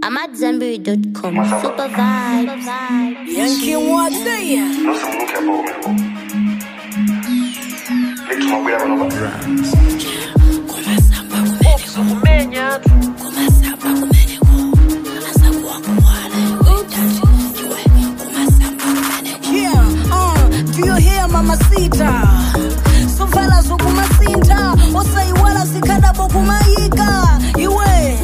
I'm at Zenberry.com. Super vibes. Yankee Mwatseya nosimuluke mbo lituma kwira bano Yeah, uh, do you hear mamacita sovala zokumasinta osaiwala zikhadabo kumayika iwe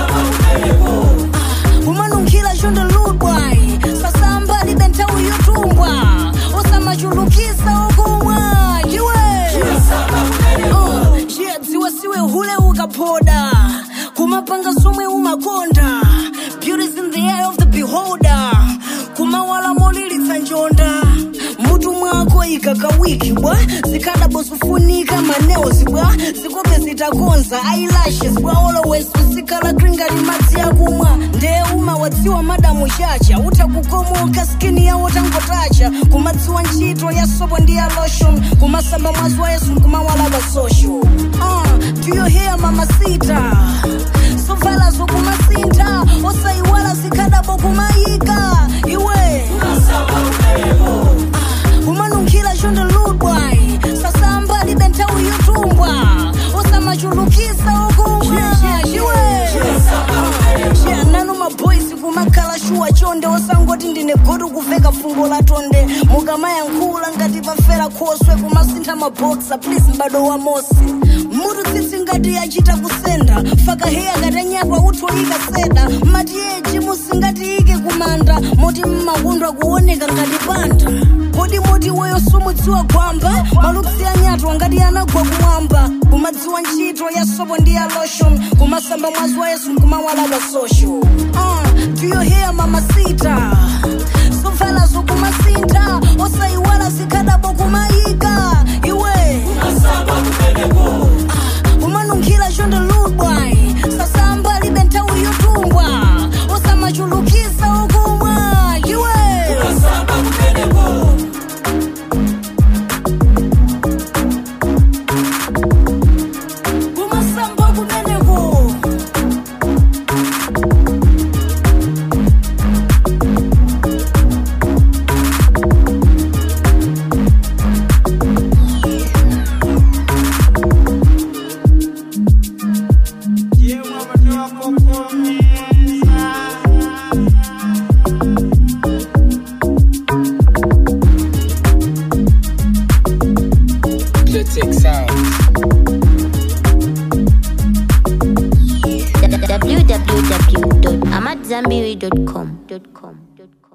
kumanunkhira chondoludwai sasamba libe nthawi yotumbwa osamachulukisa okumwa iwe Uh, yeah, dziwa siwe hule ukaphoda kumapanga somwe umakonda beauty's in the eye of the beholder kumawala molilitsa njonda mutu mwako ikakawiki bwa zikhadabo zifunika maneos bwa zikope zitakonza eyelashes bwa always kusikala kringati madzi akumwa ndee uma wadziwa madamu chacha utakukomoka skini yawo tangotacha kumadziwa ntchito ya sopo ndi ya lotion kumasamba mwazi wa yesu kumawalaba social uh, do you hear mamacita sovala zokumasintha osaiwala zikhadabo kumayika iwe kumanunkhira chondoludwai sasamba libe nthawi yotumbwa osamachulukisa okumwa iwe nanu maboysi kumakhala shuwa chonde osangoti ndine godu kuveka fungo la tonde mukamayankhula ngati pafera khoswe kumasintha maboksa please mbado wa mosi mutu tsitsi ngati yachita kusenda fakaheya katanyagwa uthoyika seda matiyeji musingatiike kumanda moti mmakundwa kuoneka ngati panda kodi moti weyo sumudziwa gwamba maluksi anyatwa ngati anagwa kumwamba kumadziwa ntchito ya sopo ndi ya lotion kumasamba mwazi wa yesu kumawalaba social uh, do you hear mamacita sovala zokumasintha osaiwala zikhadabo kumayika iwe kumanunkhira chondoludwai sasamba libe nthawi yotumbwa osamachulukisa okumwa iwe kumasamba kumeneko Clitic Sound. www.amatzambiri.com.